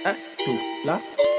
Eh, to, la.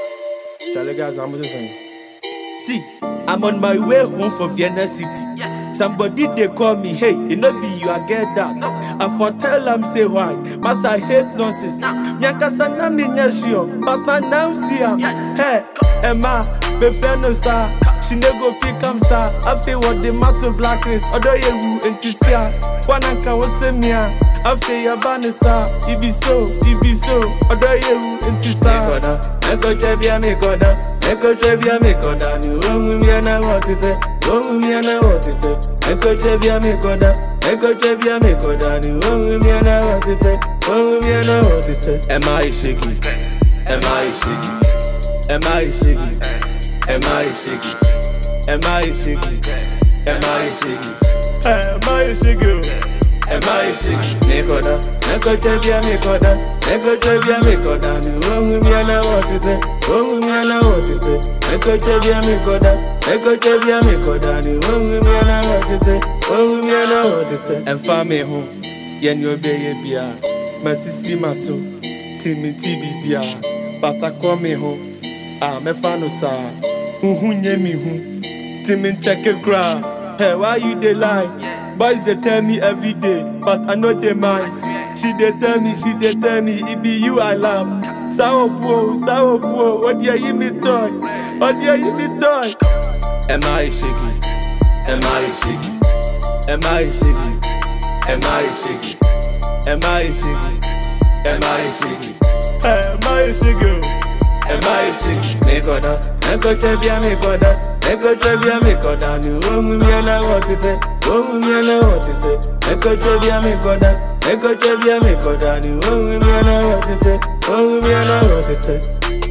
Charlie guys, I'm saying. See, I'm on my way home from Vienna City. Yes. Somebody they call me, hey, it no be you, I get that. I for tell them say why, mas I hate nonsense. Nyakasa na me nya sure, but I now see am. Hey, Emma, be friend no sir. She no go pick am sir. I feel what the matter black race. Odo ye wu entisia. Wananka wose mia. I feel your banner sir. It be so, it be so. Odo ye wu entisia. Mekoda, meko chebia mekoda. Meko chebia mekoda. Ni wongu mi ana wotite. Wongu mi ana wotite. Meko chebia mekoda. Meko chebia mekoda. Ni wongu mi ana wotite. Wongu mi ana wotite. Am I shaky? Am I shaky? Am I shaky? Am I shaky? Am I shaky? Am I shaky? Am I shaky? Am I shaky? Mekoda, meko chebia mekoda, meko chebia mekoda. Ni wongu mi ana wotite, wongu mi ana wotite. Meko chebia mekoda, meko chebia mekoda. Ni wongu mi ana wotite, wongu mi ana wotite. Emfa me ho, yen yo be ye bia. Masisi maso, timiti bibia. Batakɔ me ho, a mɛfa no saa. Huhu nye me hu. Timi nkyɛke koraa. Hey, why you dey lie? Boys dey tell me every day, but I no dey mind. She dey tell me, she dey tell me, it be you I love. Sawo buo, sawo buo, odi ayi mi toy, odi ayi mi toy. Am I shaky? Am I shaky? Am I shaky? Am I shaky? Am I shaky? Am I shaky? Am I shaky? Am I shaky? Mekoda, meko chebia mekoda, meko chebia mekoda. Ni wongu mi ana wotite, wongu mi ana wotite. Meko chebia mekoda, meko chebia mekoda. Ni wongu mi ana wotite, wongu mi ana wotite.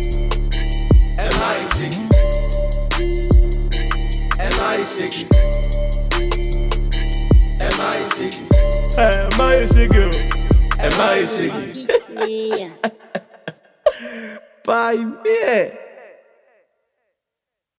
Am I shaky? Am I shaky? Am I shaky? Am I shaky? Am I shaky? Yeah. Pai me.